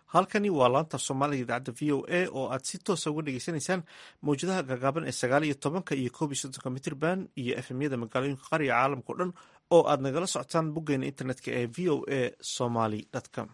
halkani waa laanta soomaaliga idaacadda v o a oo aad si toosa uga dhegeysanaysaan mawjadaha gaagaaban ee sagaal iyo tobanka iyo koob iyo soddonka mitrban iyo efemyada magaalooyinka qariga caalamka o dhan oo aad nagala socotaan boggeena internetka ee v o a somaly com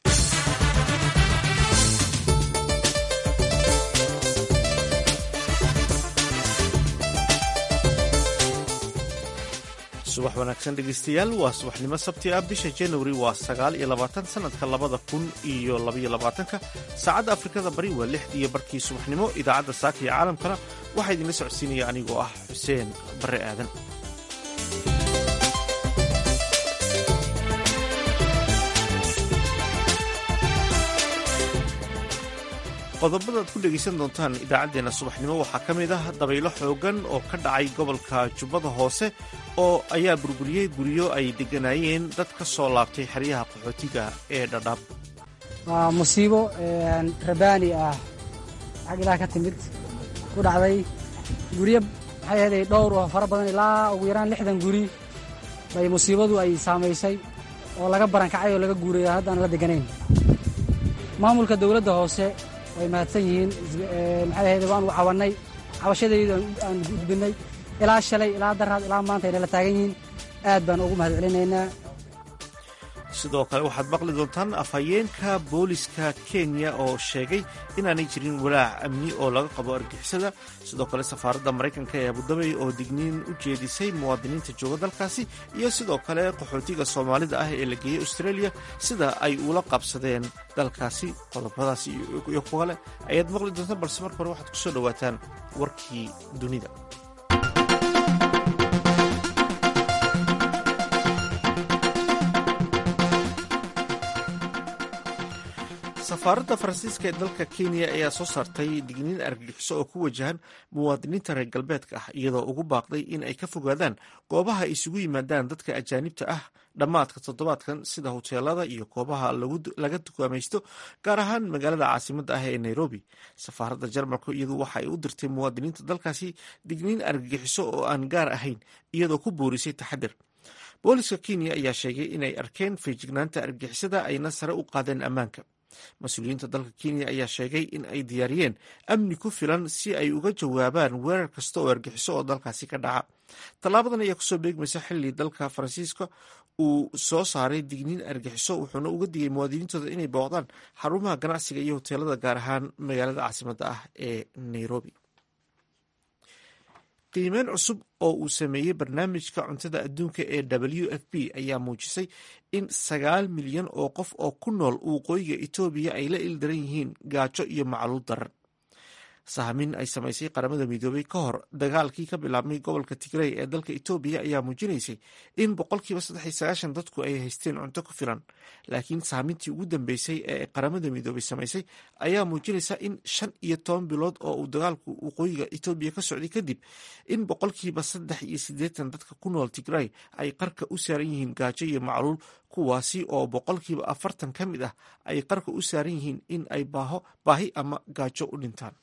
subax wanaagsan dhegeystayaal waa subaxnimo sabti ah bisha januari waa sagaal iyo labaatan sanadka labada kun iyo labaiyo labaatanka saacadda afrikada bari waa lix iyo barkii subaxnimo idaacadda saaka iyo caalamkana waxaa idinla socodsiinaya anigoo ah xuseen barre aadan qodobada ad ku dhegaysan doontaan idaacaddeenna subaxnimo waxaa ka mid ah dabaylo xoogan oo ka dhacay gobolka jubbada hoose oo ayaa burburiyey guryo ay degganaayeen dad ka soo laabtay xeryaha qaxootiga ee dhadhaab waa musiibo rabaani ah xag ilaah ka timid ku dhacday guryo maxay ahaday dhowr oo fara badan ilaa ugu yaraan lixdan guri bay musiibadu ay saamaysay oo laga barankacay oo laga guuray haddaan la degganayn maamulka dawladda hoose way mahadsan yihiin maxay ahayd waan u cawannay cabashadaydu aan gudbinnay ilaa shalay ilaa daraad ilaa maanta ayna la taagan yihiin aad baan ugu mahad celinaynaa sidoo kale waxaad maqli doontaan afhayeenka booliska kenya oo sheegay inaanay jirin walaac amni oo laga qabo argixisada sidoo kale safaaradda maraykanka ee abudabey oo digniin u jeedisay muwaadiniinta jooga dalkaasi iyo sidoo kale qaxootiga soomaalida ah ee la geeyey australia sida ay ula qabsadeen dalkaasi qodobadaas iyo kuwa kale ayaad maqli doontaan balse marka hore waxaad ku soo dhowaataan warkii dunida safaaradda faransiiska ee dalka kenya ayaa soo saartay digniin argagixiso oo ku wajahan muwaadiniinta reer galbeedka ah iyadoo ugu baaqday in ay ka fogaadaan goobaha ay isugu yimaadaan dadka ajaanibta ah dhammaadka toddobaadkan sida hoteelada iyo goobaha laga dukaamaysto gaar ahaan magaalada caasimadda ah ee nairobi safaaradda jarmalku iyadu waxa ay u dirtay muwaadiniinta dalkaasi digniin argagixiso oo aan gaar ahayn iyadoo ku boorisay taxadir booliska kenya ayaa sheegay inay arkeen feejignaanta argagixisada ayna sare u qaadeen ammaanka mas-uuliyiinta dalka kenya ayaa sheegay in ay diyaariyeen amni ku filan si ay uga jawaabaan weerar kasta oo argixiso oo dalkaasi ka dhaca tallaabadan ayaa kusoo beegmaysa xilli dalka faransiiska uu soo saaray digniin argixiso wuxuuna uga digay muwaadiniintooda inay booqdaan xarumaha ganacsiga iyo hoteelada gaar ahaan magaalada caasimadda ah ee nairobi qiimeyn cusub oo uu sameeyey barnaamijka cuntada adduunka ee w f p ayaa muujisay in sagaal milyan oo qof oo ku nool waqooyiga etoobiya ay la ildaran yihiin gaajo iyo macluul daran sahmin ay samaysay qaramada midoobay ka hor dagaalkii ka bilaabmay gobolka tigrey ee dalka etoobiya ayaa muujinaysay in boqolkiiba saddex iyo sagaashan dadku ay haysteen cunto ku filan laakiin sahmintii ugu dambeysay ee qaramada midoobay samaysay ayaa muujinaysa in shan iyo toban bilood oo uu dagaalku waqooyiga etoobiya ka socday kadib in boqolkiiba saddex iyo siddeetan dadka ku nool tigrey ay qarka u saaran yihiin gaajo iyo macluul kuwaasi oo boqolkiiba afartan ka mid ah ay qarka u saaran yihiin in ay baahi ama gaajo u dhintaan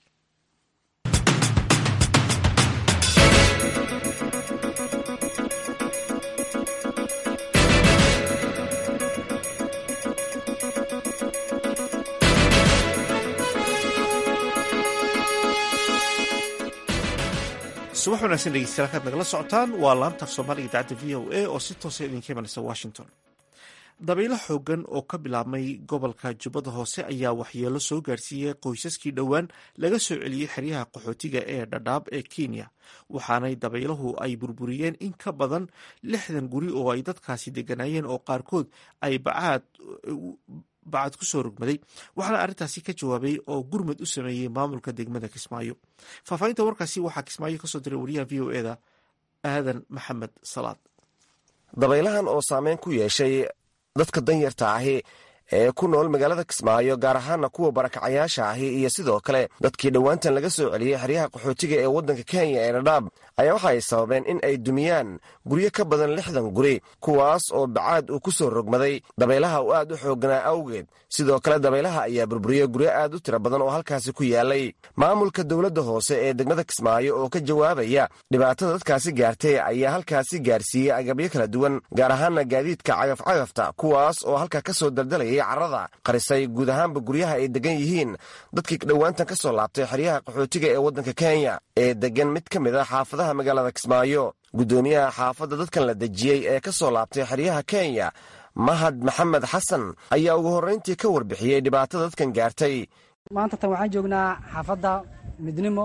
subax wanaagsan dhegeystayaal kaad nagala socotaan waa laanta af soomaaliga idaacadda v o a oo si toosa idinka imanaysa washington dabaylo xoogan oo ka bilaabmay gobolka jubbada hoose ayaa waxyeelo soo gaarsiiyey qoysaskii dhowaan laga soo celiyey xeryaha qaxootiga ee dhadhaab ee kenya waxaanay dabaylahu ay burburiyeen in ka badan lixdan guri oo ay dadkaasi degganaayeen oo qaarkood ay bacaad bacad ku soo rogmaday waxaana arrintaasi ka jawaabay oo gurmad u sameeyey maamulka degmada kismaayo faahfaahinta warkaasi waxaa kismaayo kasoo diray wariyaha v o eda aadan maxamed salaad dabaylahan oo saameyn ku yeeshay dadka danyarta ahi ee ku nool magaalada kismaayo gaar ahaana kuwa barakacayaasha ahi iyo sidoo kale dadkii dhowaantan laga soo celiyey xeryaha qaxootiga ee waddanka kenya ee dhadhaab ayaa waxa ay sababeen in ay dumiyaan guryo ka badan lixdan guri kuwaas oo bacaad uu ku soo rogmaday dabaylaha uu aad u xoogganaa awgeed sidoo kale dabaylaha ayaa burburiyey guryo aad u tiro badan oo halkaasi ku yaalay maamulka dowladda hoose ee degmada kismaayo oo ka jawaabaya dhibaatada dadkaasi gaartay ayaa halkaasi gaarsiiyey agabyo kala duwan gaar ahaana gaadiidka cagafcagafta kuwaas oo halka ka soo daldalaya iyo carrada qarisay guud ahaanba guryaha ay degan yihiin dadkii dhowaantan ka soo laabtay xeryaha qaxootiga ee waddanka kenya ee degan mid ka mid a xaafadaha magaalada kismaayo guddoomiyaha xaafadda dadkan la dejiyey ee ka soo laabtay xeryaha kenya mahad maxamed xasan ayaa ugu horrayntii ka warbixiyey dhibaatada dadkan gaartay maanta tan waxaan joognaa xaafadda midnimo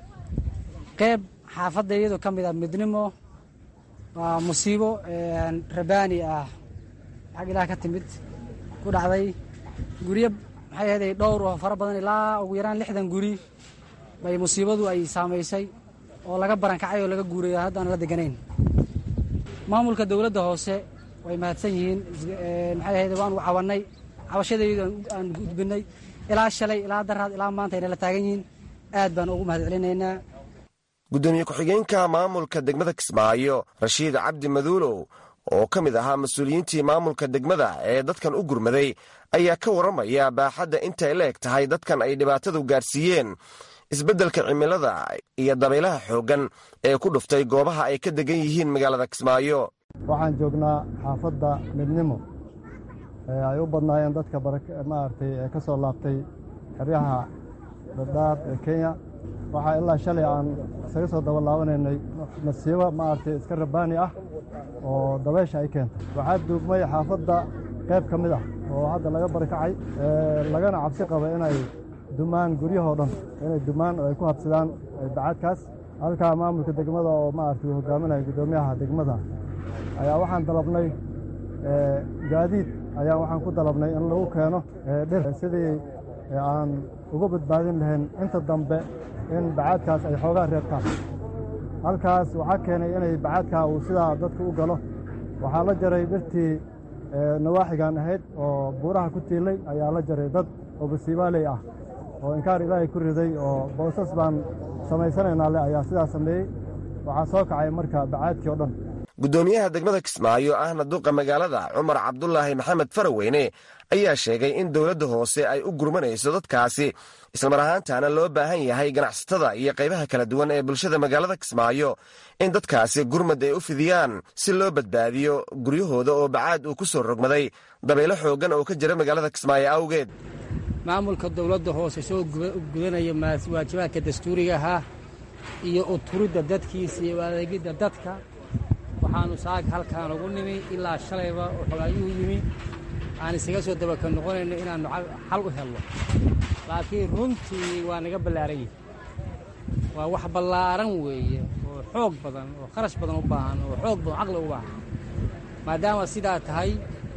qeyb xaafadda iyadoo ka mid ah midnimo waa musiibo rabaani ah xag ilaah ka timid ku dhacday guryo maxay ahayd dhowr oo fara badan ilaa ugu yaraan lixdan guri bay musiibadu ay saamaysay oo laga barankacay oo laga guurayo haddaan la deganayn maamulka dowladda hoose way mahadsan yihiin maxay ahayd waanu cawannay cabashadaydu aan gudbinay ilaa shalay ilaa daraad ilaa maanta ayna la taagan yihiin aad baan ugu mahad celinaynaa guddoomiye ku-xigeenka maamulka degmada kismaayo rashiid cabdi maduulow oo ka mid ahaa mas-uuliyiintii maamulka degmada ee dadkan u gurmaday ayaa ka warramaya baaxadda intay la eg tahay dadkan ay dhibaatadu gaarsiiyeen isbeddelka cimilada iyo dabaylaha xooggan ee ku dhuftay goobaha ay ka degan yihiin magaalada kismaayo waxaan joognaa xaafadda midnimo ee ay u badnaayeen dadka maaragtay ee ka soo laabtay xeryaha dhadhaab ee kenya waxaa ilaa shalay aan isaga soo daba laabanaynay masiibo maaragtay iska rabaani ah oo dabaysha ay keentay waxaa duugmay xaafadda qayb ka mid ah oo hadda laga barikacay lagana cabsi qaba inay dumaan guryahoo dhan inay dumaan oo ay ku habsadaan bacaadkaas halkaa maamulka degmada oo maaragtay uu hogaaminaya guddoomiyaha degmada ayaa waxaan dalabnay gaadiid ayaa waxaan ku dalabnay in lagu keeno dhir sidii aan uga badbaadin lahayn inta dambe in bacaadkaas ay xoogaa reebtaan halkaas waxaa keenay inay bacaadkaa uu sidaa dadka u galo waxaa la jaray dhirtii nawaaxigan ahayd oo buuraha ku tiilay ayaa la jaray dad oo basiibaaley ah oo inkaar ilaahay ku riday oo boosas baan samaysanaynaa le ayaa sidaa sameeyey waxaa soo kacay marka bacaadkii oo dhan guddoomiyaha degmada kismaayo ahna duqa magaalada cumar cabdulaahi maxamed faraweyne ayaa sheegay in dowladda hoose ay u gurmanayso dadkaasi islamar ahaantaana loo baahan yahay ganacsatada iyo qaybaha kala duwan ee bulshada magaalada kismaayo in dadkaasi gurmad ay u fidiyaan si loo badbaadiyo guryahooda oo bacaad uu ku soo rogmaday dabaylo xooggan oo ka jira magaalada kismaayo awgeed maamulka dowladda hoose soo gudanaya waajibaadka dastuuriga ahaa iyo uturidda dadkiisa iyo adeegidda dadka waxaannu saag halkaan ugu nimi ilaa shalayba oo xolaayuhu yimi aan isaga soo dabaka noqonayno inaannu xal u helno laakiin runtii waa naga ballaaran yihi waa wax ballaaran weeye oo xoog badan oo kharash badan u baahan oo xoog badan caqli u baahan maadaama sidaa tahay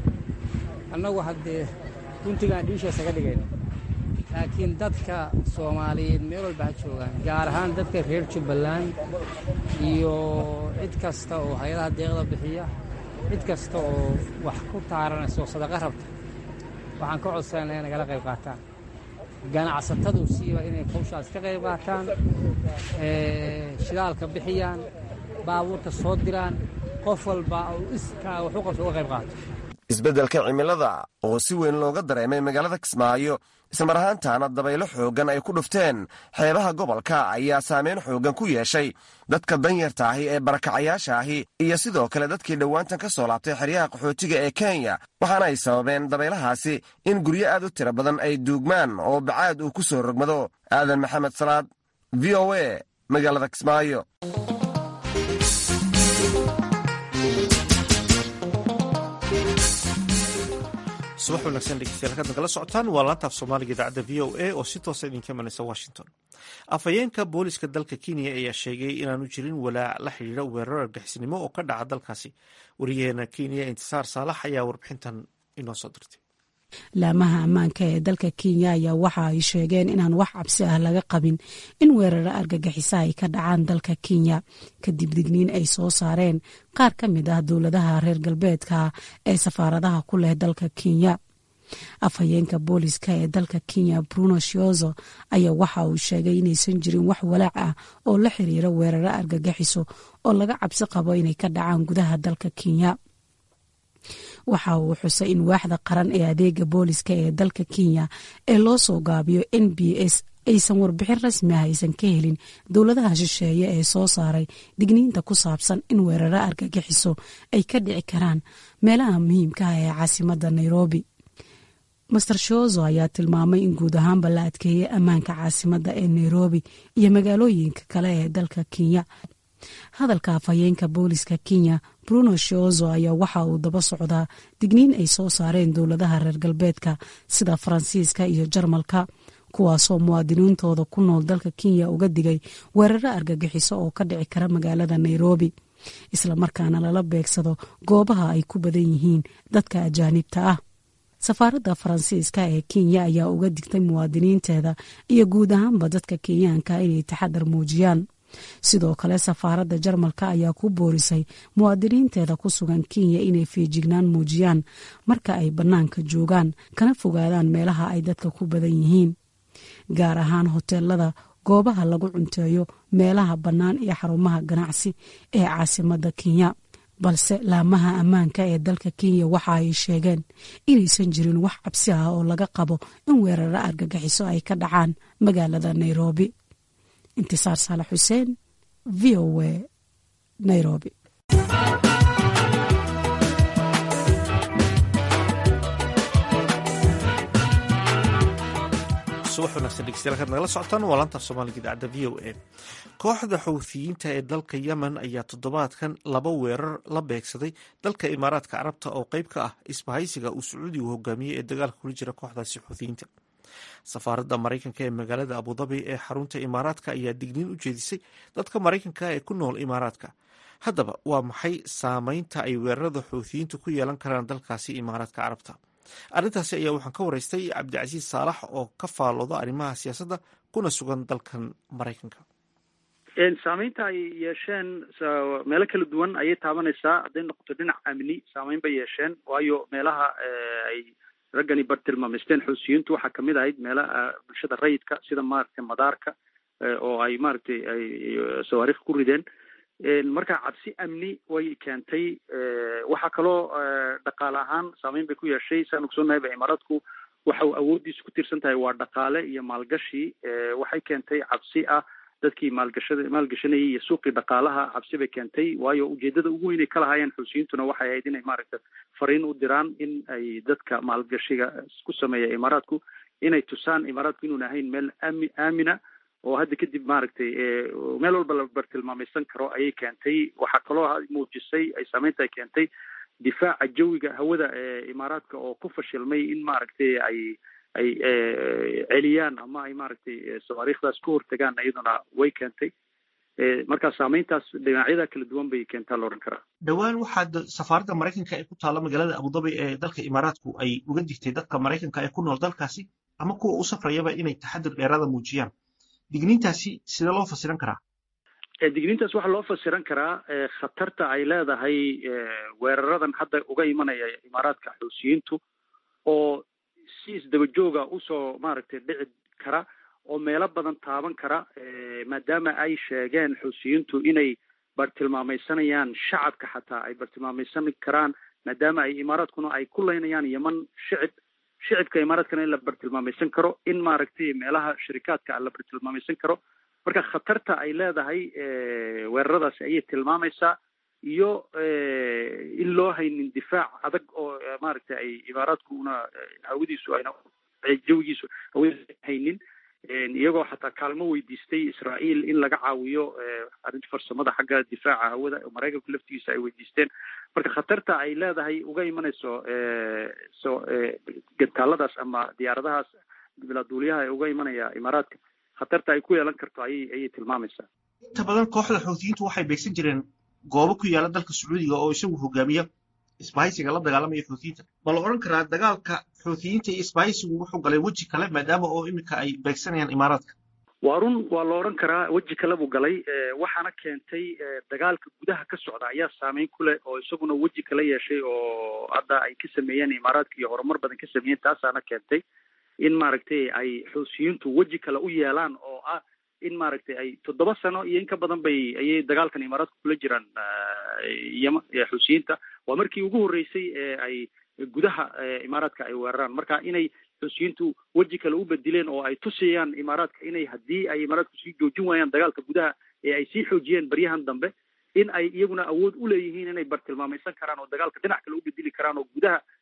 annagu haddee guntigaan dhiisha isaga dhigayno laakiin dadka soomaaliyeed meel walba ha joogaan gaar ahaan dadka reer jubbaland iyo cid kasta oo hay-adaha deeqda bixiya cid kasta oo wax ku taaranaysa oo sadaqa rabta waxaan ka codsanayna inay nagala qayb qaataan ganacsatadu siiba inay hawshaas ka qayb qaataan shidaalka bixiyaan baabuurta soo diraan qof walba oo iskaa wax u qabta uga qayb qaato isbeddelka cimilada oo si weyn looga dareemay magaalada kismaayo ismar ahaantaana dabaylo xooggan ay ku dhufteen xeebaha gobolka ayaa saameyn xooggan ku yeeshay dadka danyarta ahi ee barakacayaasha ahi iyo sidoo kale dadkii dhowaantan ka soo laabtay xeryaha qaxootiga ee kenya waxaana ay sababeen dabaylahaasi in guryo aad u tiro badan ay duugmaan oo bacaad uu ku soo rogmado aadan maxamed salaad v o a magaalada kismaayo subax wanaagsan dhegeystayaal halkaad nagala socotaan waa laantaaf soomaaliga idaacadda v o a oo si toosa idinka imanaysa washington afhayeenka booliska dalka kenya ayaa sheegay inaanu jirin walaac la xidhiidha weerar argixisnimo oo ka dhaca dalkaasi wariyaheena kenya intisaar saalax ayaa warbixintan inoo soo dirtay laamaha ammaanka ee dalka kenya ayaa waxa ay sheegeen inaan wax cabsi ah laga qabin in weeraro argagixisa ay ka dhacaan dalka kenya kadib digniin ay soo saareen qaar ka mid ah dowladaha reer galbeedka ee safaaradaha ku leh dalka kenya afhayeenka booliska ee dalka kenya bruno shiozo ayaa waxa uu sheegay inaysan jirin wax walaac ah oo la xiriira weeraro argagixiso oo laga cabsi qabo inay ka dhacaan gudaha dalka kenya waxa uu xusay in waaxda qaran ee adeega booliska ee dalka kenya ee loo soo gaabiyo n b s aysan warbixin rasmi ah aysan ka helin dowladaha shisheeye ee soo saaray digniinta ku saabsan in weeraro argagixiso ay ka dhici karaan meelaha muhiimka ah ee caasimadda nairobi master shozo ayaa tilmaamay in guud ahaanba la adkeeyey ammaanka caasimadda ee nairobi iyo magaalooyinka kale ee dalka kenya hadalka afhayeenka booliska kenya bruno shozo ayaa waxa uu daba socdaa digniin ay soo saareen dowladaha reer galbeedka sida faransiiska iyo jarmalka kuwaasoo muwaadiniintooda ku nool dalka kenya uga digay weeraro argagixiso oo ka dhici kara magaalada nairobi islamarkaana lala beegsado goobaha ay ku badan yihiin dadka ajaanibta ah safaaradda faransiiska ee kenya ayaa uga digtay muwaadiniinteeda iyo guud ahaanba dadka kenyaanka inay taxadar muujiyaan sidoo kale safaaradda jarmalka ayaa ku boorisay muwaadiniinteeda ku sugan kenya inay feejignaan muujiyaan marka ay bannaanka joogaan kana fogaadaan meelaha ay dadka ku badan yihiin gaar ahaan hoteelada goobaha lagu cunteeyo meelaha bannaan iyo xarumaha ganacsi ee caasimadda kenya balse laamaha ammaanka ee dalka kenya waxa ay sheegeen inaysan jirin wax cabsi ah oo laga qabo in weeraro argagixiso ay ka dhacaan magaalada nairobi intisaar saalax xuseen v o a nairobi subax wanaagsan dhegeystayaal kaad nagala socotaan waa laanta soomaaliga idaacadda v o a kooxda xuuthiyiinta ee dalka yemen ayaa toddobaadkan laba weerar la beegsaday dalka imaaraadka carabta oo qeyb ka ah isbahaysiga uu sacuudigu hogaamiyey ee dagaalka kula jira kooxdaasi xuuthiyiinta safaaradda maraykanka ee magaalada abudabi ee xarunta imaaraadka ayaa digniin u jeedisay dadka maraykanka ee ku nool imaaraadka haddaba waa maxay saameynta ay weerarada xuuthiyiintu ku yeelan karaan dalkaasi imaaraadka carabta arrintaasi ayaa waxaan ka waraystay cabdicasiis saalax oo ka faalooda arrimaha siyaasadda kuna sugan dalkan maraykanka saameynta ay yeesheen meelo kala duwan ayay taabanaysaa hadday noqoto dhinac amni saameyn bay yeesheen waayo meelaha ay raggani bartilmaamaysteen xuusiyiintu waxaa kamid ahayd meelaha bulshada rayidka sida maaragtay madaarka oo ay maaragtay ay sawaariikh ku rideen marka cabsi amni way keentay waxaa kaloo dhaqaale ahaan saameyn bay ku yeeshay saan ogsoonahay ba imaaraadku waxa uu awooddiisu ku tiirsan tahay waa dhaqaale iyo maalgashi waxay keentay cabsi ah dadkii maalgashada maalgashanayay iyo suuqii dhaqaalaha cabsi bay keentay waayo ujeedada ugu weyn ay ka lahaayeen xuusiyiintuna waxay ahayd inay maaragta fariin u diraan in ay dadka maalgashiga ku sameeya imaaraadku inay tusaan imaaraadku inuun ahayn meel aami aamina oo hadda kadib maaragtay meel walba la bartilmaamaysan karo ayay keentay waxaa kaloo muujisay ay saameynta ay keentay difaaca jawiga hawada ee imaaraadka oo ku fashilmay in maaragtay ay ay celiyaan ama ay maaragtay sawaariikhdaas ka hortagaan iyaduna way keentay marka saameyntaas dhinacyada kala duwan bay keentaa la odhan karaa dhowaan waxaa safaaradda maraykanka ee ku taalla magaalada abudabi ee dalka imaaraadku ay uga digtay dadka maraykanka ee ku nool dalkaasi ama kuwa u safrayaba inay taxadir dheeraada muujiyaan digniintaasi sidee loo fasiran karaa digniintaas waxaa loo fasiran karaa khatarta ay leedahay weeraradan hadda uga imanaya imaaraadka xuusiyiintu oo si isdaba jooga usoo maaragtay dhici kara oo meelo badan taaban kara maadaama ay sheegeen xuusiyiintu inay bartilmaamaysanayaan shacabka xataa ay bartilmaamaysan karaan maadaama ay imaaraadkuna ay ku leynayaan yeman shicib shicibka imaaraadkana in la bartilmaamaysan karo in maaragtay meelaha shirikaadka la bartilmaamaysan karo marka khatarta ay leedahay weeraradaasi ayay tilmaamaysaa iyo in loo haynin difaac adag oo maaragtay ay imaaraadku una hawadiisu ayna jawigiisu hawadiisu haynin iyagoo xataa kaalmo weydiistay israael in laga caawiyo arrinta farsamada xagga difaaca hawada maraykanku laftigiisa ay weydiisteen marka khatarta ay leedahay uga imanayso so gantaaladaas ama diyaaradahaas bilaaduuliyaha ee uga imanaya imaaraadka khatarta ay ku yeelan karto ayay ayay tilmaamaysaa inta badan kooxda xuutiyiintu waxay beegsan jireen goobo ku yaala dalka sacuudiga oo isagu hogaamiya isbahaysiga la dagaalamaya xuutiyiinta ma la odhan karaa dagaalka xuutiyiinta iyo isbahaysigu wuxuu galay weji kale maadaama oo iminka ay beegsanayaan imaaraadka waa run waa la odhan karaa weji kale buu galay waxaana keentay dagaalka gudaha ka socda ayaa saameyn ku leh oo isaguna weji kala yeeshay oo hadda ay ka sameeyeen imaaraadka iyo horumar badan ka sameeyeen taasaana keentay in maaragtay ay xuusiyiintu weji kale u yeelaan oo ah in maaragtay ay toddoba sano iyo in ka badan bay ayay dagaalkan imaaraadku kula jiraan yama xuusiyiinta waa markii ugu horreysay ee ay gudaha imaaraadka ay weeraraan marka inay xuusiyiintu weji kale u bedileen oo ay tusayaan imaaraadka inay haddii ay imaaraadku sii joojin waayaan dagaalka gudaha ee ay sii xoojiyeen baryahan dambe in ay iyaguna awood u leeyihiin inay bartilmaamaysan karaan oo dagaalka dhinac kale u bedeli karaan oo gudaha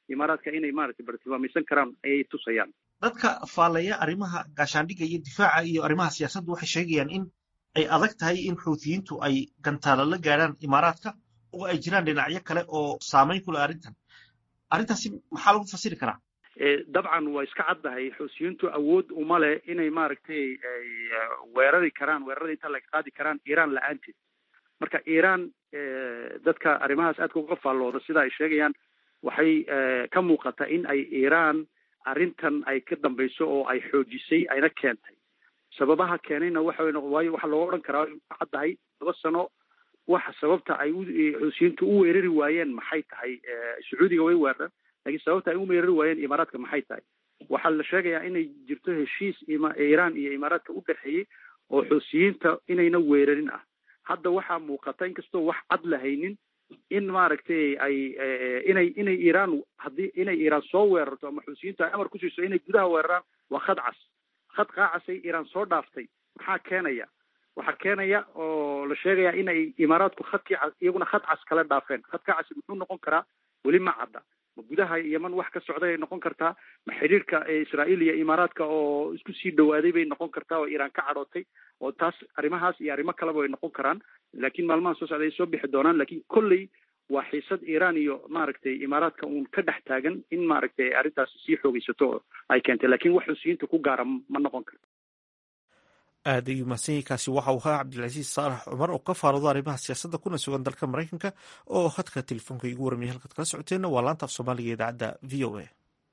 imaaraadka inay maaragtay bartilmaamaysan karaan ayay tusayaan dadka faallaya arrimaha gaashaandhigga iyo difaaca iyo arrimaha siyaasadda waxay sheegayaan in ay adag tahay in xuutiyiintu ay gantaalo la gaadhaan imaaraadka oo ay jiraan dhinacyo kale oo saamayn ku leh arrintan arrintaasi maxaa lagu fasiri karaa dabcan waa iska caddahay xuutiyiintu awood uma leh inay maaragtay ay weerari karaan weerarada inta laga qaadi karaan iiraan la-aanteed marka iiraan dadka arrimahaas aadka uga faallooda sida ay sheegayaan waxay ka muuqata in ay iiraan arrintan ay ka dambayso oo ay xoojisay ayna keentay sababaha keenayna waxa waayo waxaa looga odhan karaa ka caddahay laba sano waxa sababta ay xuutiyiintu u weerari waayeen maxay tahay sacuudiga way weerareen lakiin sababta ay u weerari waayeen imaaraadka maxay tahay waxaa la sheegayaa inay jirto heshiis iiraan iyo imaaraadka u dhexeeyey oo xuutiyiinta inayna weerarin ah hadda waxaa muuqata inkastoo wax cad lahaynin in maaragtay ay inay inay iiraan haddii inay iiraan soo weerarto ama xuutiyiintu ay amar ku siiso inay gudaha weeraraan waa khad cas khad qaacasay iiraan soo dhaaftay maxaa keenaya waxaa keenaya oo la sheegaya inay imaaraadku khadkii cas iyaguna khad cas kala dhaafeen khadka cas muxuu noqon karaa weli ma cadda ma gudaha yeman wax ka socday ay noqon kartaa ma xiriirka israa'iil iyo imaaraadka oo isku sii dhawaaday bay noqon kartaa oo iiraan ka cadhootay oo taas arrimahaas iyo arrimo kaleba way noqon karaan laakiin maalmaha soo socda ay soo bixi doonaan laakiin kolley waa xiisad iiraan iyo maaragtay imaaraadka uun ka dhex taagan in maaragtay arrintaasi sii xoogeysato ay keentay lakiin wax xusiyiinta ku gaara ma noqon karto aad ayuu mahadsanyahinkaasi waxa uu ahaa cabdilcasiis saalax cumar oo ka faaloodo arrimaha siyaasadda kuna sugan dalka maraykanka oo khadka telefoonka igu warmiyay halkaad kala socoteenna waa laanta af soomaaliga idaacadda v o a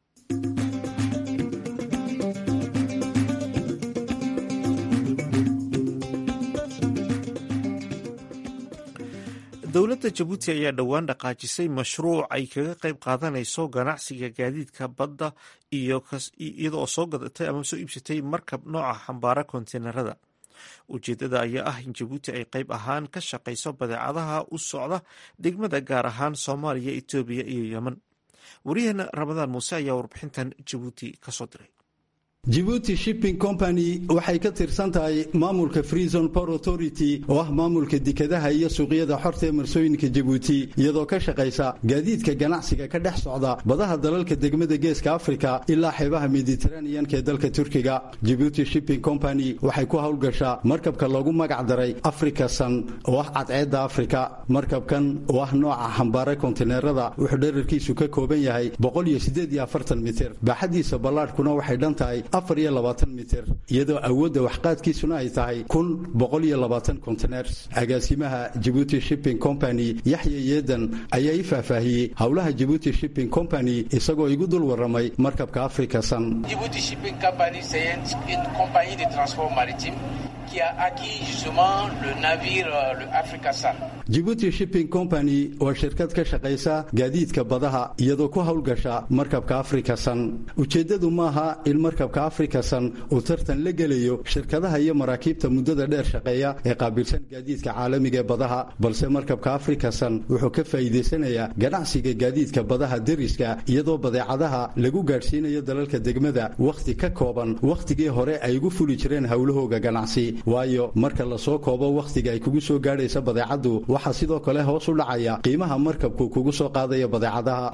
dowladda jabuuti ayaa dhowaan dhaqaajisay mashruuc ay kaga qayb qaadanayso ganacsiga gaadiidka badda iyada oo soo gadatay ama soo iibsatay markab nooca xambaara konteynerada ujeedada ayaa ah in jabuuti ay qayb ahaan ka shaqayso badeecadaha u socda degmada gaar ahaan soomaaliya etoobiya iyo yemen waryaheena ramadaan muuse ayaa warbixintan jabuuti kasoo diray jibuuti shipping company waxay ka tirsan tahay maamulka freezon port authority oo ah maamulka dekadaha iyo suuqyada xorta ee marsooyinka jibuuti iyadoo ka shaqaysa gaadiidka ganacsiga ka dhex socda badaha dalalka degmada geeska afrika ilaa xeebaha mediteraneanka ee dalka turkiga jibuuti shipping company waxay ku howlgashaa markabka loogu magac daray africa san oo ah cadceedda afrika markabkan oo ah nooca xambaara kontineerada wuxuu dherarkiisu ka kooban yahay mitir baaxadiisa ballaadhkuna waxay dhan tahay mitir iyadoo awoodda waxqaadkiisuna ay tahay kontiners agaasimaha jibuuti shipping company yaxya yeedan ayaa ii faahfaahiyey howlaha jibuuti shipping company isagoo igu dul waramay markabka africa san jibuuti shipping company waa shirkad ka shaqaysa gaadiidka badaha iyadoo ku howlgasha markabka africa san ujeeddadu maaha in markabka africa san uu tartan la gelayo shirkadaha iyo maraakiibta muddada dheer shaqeeya ee qaabilsan gaadiidka caalamiga ee badaha balse markabka africa san wuxuu ka faa'iidaysanayaa ganacsiga gaadiidka badaha deriska iyadoo badeecadaha lagu gaadhsiinayo dalalka degmada wakhti ka kooban wakhtigii hore ay ugu fuli jireen howlahooga ganacsi waayo marka lasoo koobo wakhtiga ay kugu soo gaadhaysa badeecaddu waxaa sidoo kale hoos u dhacaya qiimaha markabku kugu soo qaadaya badeecadaha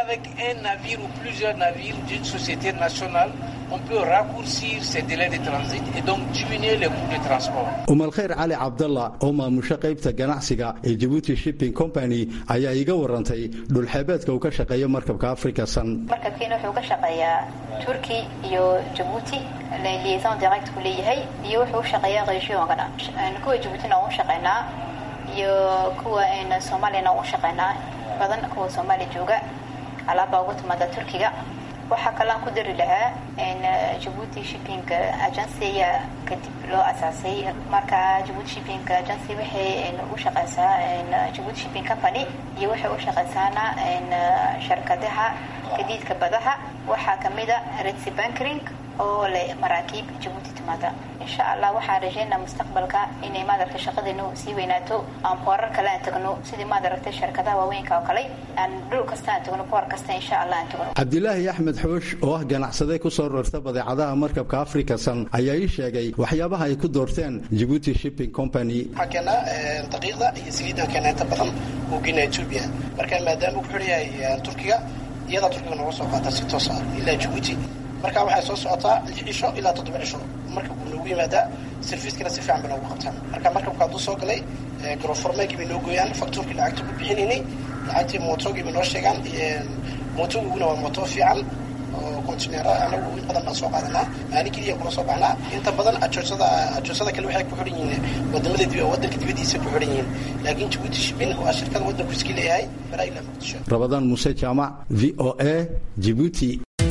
umalkhayr cali cabdalla oo maamusho qaybta ganacsiga ee jibuuti shipping company ayaa iiga warantay dhulxeebeedka uu ka shaqeeyo markabka africa san markabkiina wuxuu ka shaqeeyaa turki iyo jabuuti liaison direct ku leeyahay iyo wuxuu u shaqeeyaa regionkana kuwa jabuutina waan u shaqeynaa iyo kuwa soomaaliyana waan u shaqeynaa badan kuwa soomaaliya jooga alaabaa uga timaada turkiga waxaa kalean ku dari lahaa jabuuti shipping agency ayaa kadib loo asaasay marka jabuuti shipping agency waxay u shaqeysaa jabuuti shipping company iyo waxay u shaqeysaana sharkadaha gadiidka badaha waxaa kamida redsi bankring oo leh maraakiib jabuuti timaada insha allah waxaan rajeynaa mustaqbalka inay maadaragta shaqadeenu sii weynaato aan boorar kale aan tagno sidii maadaragta shirkadaha waaweynka oo kale aan dhul kasta aan tagno boor kasta insha allah aan tagno cabdilaahi axmed xoosh oo ah ganacsade ku soo rarta badeecadaha markabka africa san ayaa ii sheegay waxyaabaha ay ku doorteen jibuuti shipping company waxaa keenaa daqiiqda iyo saliiddan keena inta badan uu geenaa etoobiya marka maadaama uu ku xidhan yahay turkiga iyadaa turkiga nooga soo qaadaa si toosa ilaa jabuuti marka waxay soo socotaa lix cisho ilaa toddoba cisho marka wuu noogu yimaadaa serviiskana si fiican bay noogu qabtaan marka markabka hadduu soo galay garoformeegii bay noo gooyaan faktuurkii lacagta ku bixinaynay lacagtii mootogii bay noo sheegaan mootogiguna waa mooto fiican oo kontineera anagu in badan baan soo qaadanaa maalin keliya kula soo baxnaa inta badan ajoosada ajoosada kale waxay ku xidhan yihiin wadamada dib wadanka dibadiisa ku xidhan yihiin laakiin jabuuti shibin waa shirkada wadanku iska leeyahay balaa ilaa muqdisho rabadaan muuse jaamac v o a jibuuti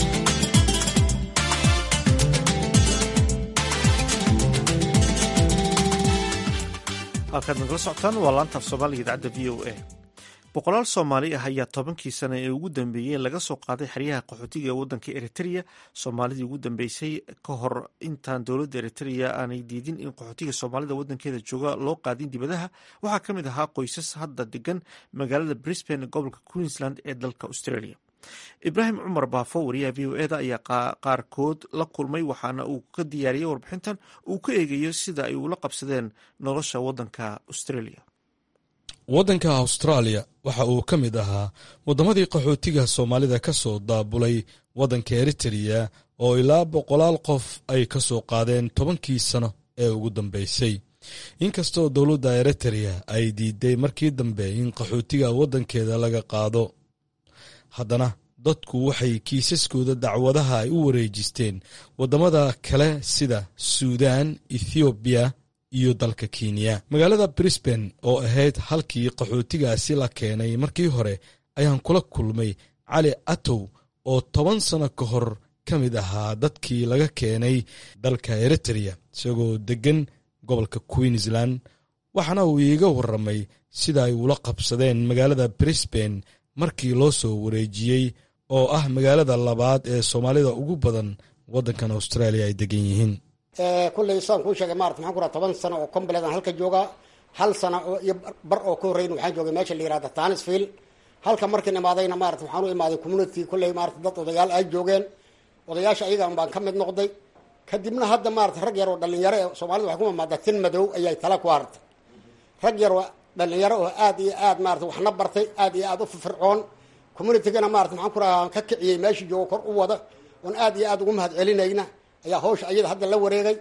halkaad nagala socotaan waa laantaaf soomaaliga idaacadda v o a boqolaal soomaali ah ayaa tobankii sano ee ugu dambeeyey laga soo qaaday xeryaha qaxootiga ee waddanka eritrea soomaalidii ugu dambeysay ka hor intaan dowladda eritrea aanay diidin in qaxootiga soomaalida waddankeeda jooga loo qaadin dibadaha waxaa ka mid ahaa qoysas hadda degan magaalada brisbane gobolka queensland ee dalka australia ibraahim cumar baafo wariyaha v o eda ayaa qaarkood la kulmay waxaana uu ka diyaariyey warbixintan uu ka eegayo sida ay ula qabsadeen nolosha waddanka australia waddanka austraaliya waxa uu ka mid ahaa waddamadii qaxootiga soomaalida ka soo daabulay waddanka eritrea oo ilaa boqolaal qof ay ka soo qaadeen tobankii sano ee ugu dambeysay inkastoo dowladda eritrea ay diiday markii dambe in qaxootiga waddankeeda laga qaado haddana dadku waxay kiisaskooda dacwadaha ay u wareejisteen waddamada kale sida suudan ethoobiya iyo dalka kenya magaalada brisbane oo ahayd halkii qaxootigaasi la keenay markii hore ayaan kula kulmay cali atow oo toban sano ka hor ka mid ahaa dadkii laga keenay dalka eritrea isagoo deggan gobolka queensland waxaana uu iiga warramay sida ay ula qabsadeen magaalada brisbane markii loo soo wareejiyey oo ah magaalada labaad ee soomaalida ugu badan waddankan australia ay degan yihiin kulley saan kuu sheegay maarata maxaan ku raha toban sano oo combalet aan halka joogaa hal sano oo iyo bar oo ka horreyn waxaan joogay meesha la yihahda tanisfield halka markiin imaadayna maarata waxaan u imaaday community kulley maarata dad odayaal ay joogeen odayaasha ayagan baan ka mid noqday kadibna hadda maarata rag yar oo dhalinyaro ee soomaalida waxay ku mamaadaa tin madow ayay tala ku hartay rag yar oo dhalinyaro oo aad iyo aad maarata waxna bartay aad iyo aad u firfircoon communitygana maarata maxaan ku raha ka kiciyey meeshii joogo kor u wada oon aad iyo aad ugu mahad celinayna ayaa hawsha ayada hadda la wareegay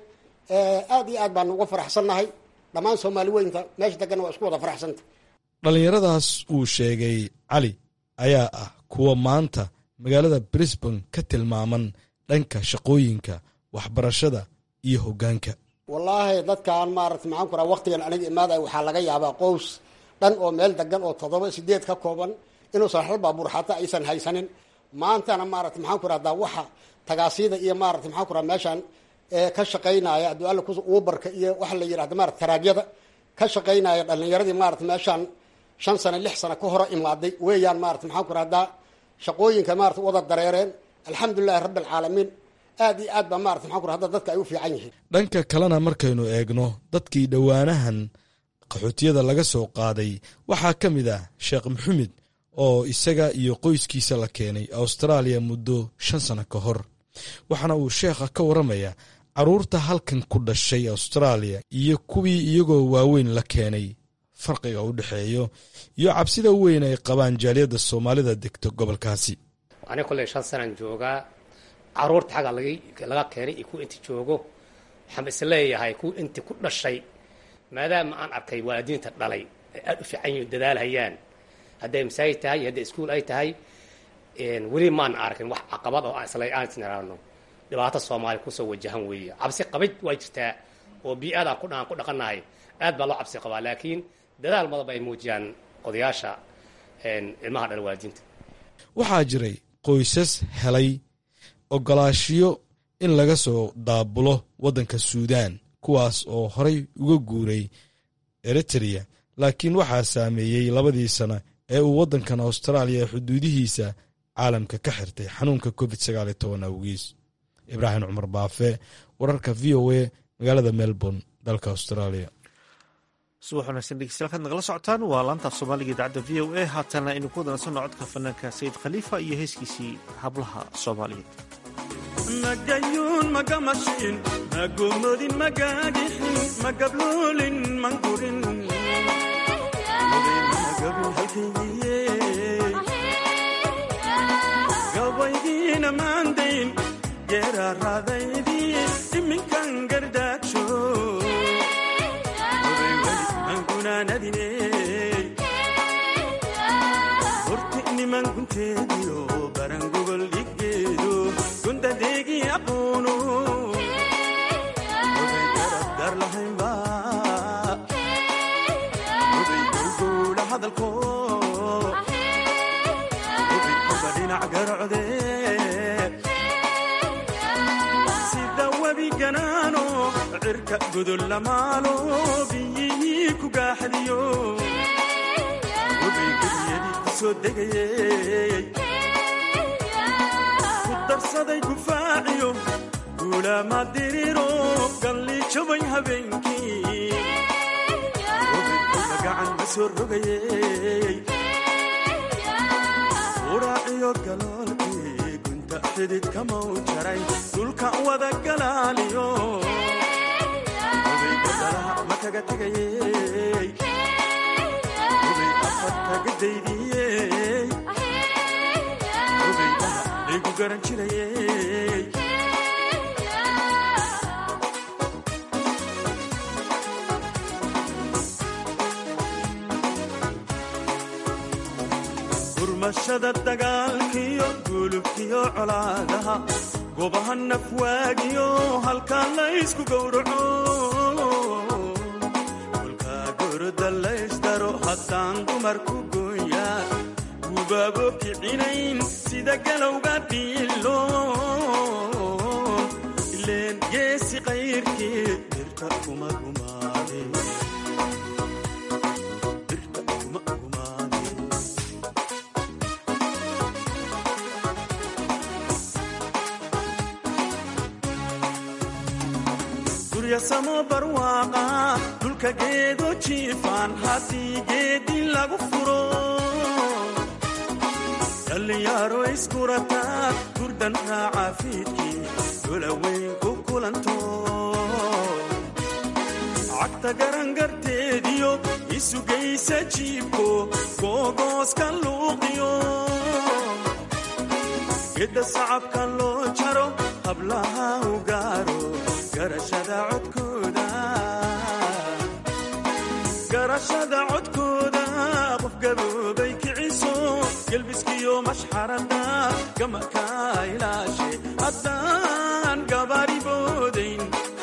aad iyo aad baanu uga faraxsannahay dhammaan soomaali weynta meesha degana waa isku wada faraxsanta dhallinyaradaas uu sheegay cali ayaa ah kuwa maanta magaalada brisbane ka tilmaaman dhanka shaqooyinka waxbarashada iyo hoggaanka wallaahi dadkan maarata maxaan ku raha waktigan aniga imaadaya waxaa laga yaabaa qows dhan oo meel degan oo toddoba sideed ka kooban inuusan hal baabuur xataa aysan haysanin maantana maarata maxaan ku rahdaa waxa tagaasida iyo maarata maxaan ku raha meeshaan ka shaqaynaya hadduu alla kus uubarka iyo waxa la yidhahda maarata taraagyada ka shaqaynaya dhalinyaradii maarata meeshaan shan sano lix sano ka hore imaaday weeyaan maarata maxaan ku rahdaa shaqooyinka maarata wada dareereen alxamdulilahi rabbi alcaalamiin aad iyo aad baa maarata maxaan ku rahda dadka ay u fiican yihiin dhanka kalena markaynu eegno dadkii dhowaanahan qaxootiyada laga soo qaaday waxaa ka mid ah sheekh maxamed oo isaga iyo qoyskiisa la keenay austraaliya muddo shan sano ka hor waxaana uu sheekha ka warramaya carruurta halkan ku dhashay austraaliya iyo kuwii iyagoo waaweyn la keenay farqiga u dhexeeyo iyo cabsida weyn ay qabaan jaaliyadda soomaalida degto gobolkaasi aniga kolley shan sanaan joogaa carruurta xagga laga keenay iyo kuwa inta joogo waxaan is leeyahay kuwa inta ku dhashay maadaama aan arkay waalidiinta dhalay ay aada u fiican yihin dadaalhayaan hadday masaajid tahay hadday iskuol ay tahay weli maan arkin wax caqabad oo isla aan isniraano dhibaato soomaaliya kusoo wajahan weeye cabsi qabid waa jirtaa oo bii-aadaan ku dhaaan ku dhaqanahay aad baa loo cabsi qabaa laakiin dadaal madaba ay muujiyaan odayaasha ilmaha dhala waalidiinta waxaa jiray qoysas helay ogolaashiyo in laga soo daabulo waddanka suudaan kuwaas oo horay uga guuray eritrea laakiin waxaa saameeyey labadii sano ee uu waddankan austraaliya xuduudihiisa caalamka ka xirtay xanuunka covid sagaal iyo toban awgiis ibraahim cumar baafe wararka v o a magaalada melbourne dalka australia subax wanaagsan dhegeystayaal kaad nagala socotaan waa laantaaf soomaaliga idaacadda v o a haatana aynu ku wadansanno codka fanaanka sayid khaliifa iyo heeskiisii hablaha soomaaliyeed magayuun magamashiin magomodin magagixin magabluulin mangurin kamaandayn geeraaraadaydii iminkan gardaagsho angunaanadine horti niman gunteediyo baran gogol dhiggeedo gundadeegii aqoono oday garabdar lahaynba oday gowgowla hadalko oday kuba dhinac garocde sida webi ganaano cirka godol lamaalo biyihii ku gaaxdiyo oday gedyadii ku soo degayey ku darsaday gufaaciyo guulaama diriro galli jabay habeenkii oday kuba gacan ma soo rogayey uraaciyo galoolkii gunta xidid kamau jaray dhulka wada galaaliyo oday gadalaha ma kaga tegayey oday afar kaga daydiyey oday dhaha laygu garan jirayey gurmashada dagaalkiyo gulubkiyo colaadaha gobaha nafwaagiyo halkaa laysku gowraco kolkaa goroda laysdaro haddaan dumarku gooyaa gubaabo kicinayn sida galowga dhiilo ileen geesi qayrkii dirta kuma gumaade guryasamo barwaaqa dhulka geedo jiifaan haddii geedi lagu furo dhallinyaaro iskurataa gurdan raaca fiidkii dolaweyn ku kulanto cagta garangarteediyo isugaysa jiibko googooska luuqiyo gedda sacabka loo jaro hablaha u gaaro garashada codkooda garashada codkooda qof gaboobay kiciso gelbiskiyo mashxarada gamaka ilaashe haddaan gabaari boodayn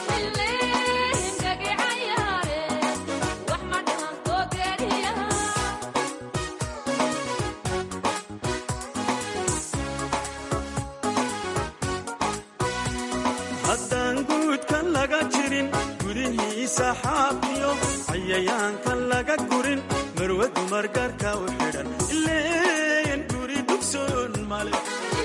haddaan guudka laga jirin gudihiisa xaaqiyo cayayaanka laga gurin marwa dumar gaarka u xidhan ileen guri dugsoon male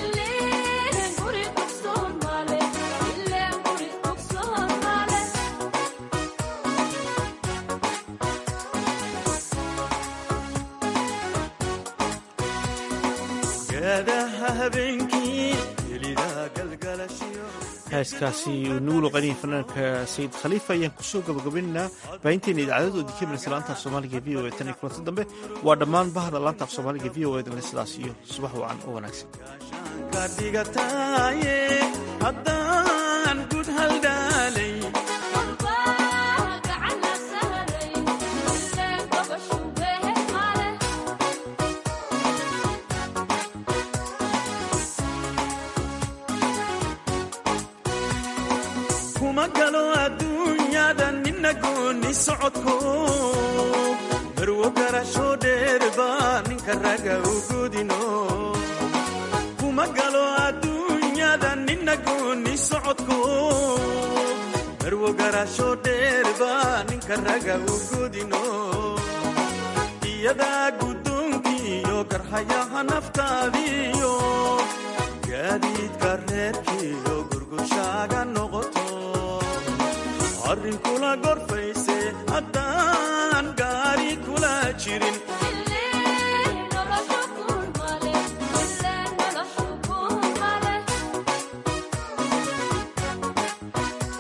gaadaha habeenkii gelida galgalashiyo heeskaasi uu nagu luqanayay fanaanka sayid khaliifa ayaan kusoo gabagabaynaynaa baahinteena idaacadadoodii ka miraysa laanta af soomaaliga v o e tan iyo kulanti dambe waa dhammaan bahda laanta af soomaaliga v o edan sidaas iyo subax wacan oo wanaagsan ka dhigataaye haddaan gud haldhaalay kuma galo adduunyada nina gooni socodko barwo garasho dheerba ninka raga u godino kuma galo adduunyada nina gooni socodko barwo garasho dheerba ninka raga u godino iyadaa guddoonkiiyo garhayaha naftaadiyo gaadiidka reerkiiyo gurgushaaga noqoto arrinkula gorfayse haddaan gaari kula jirin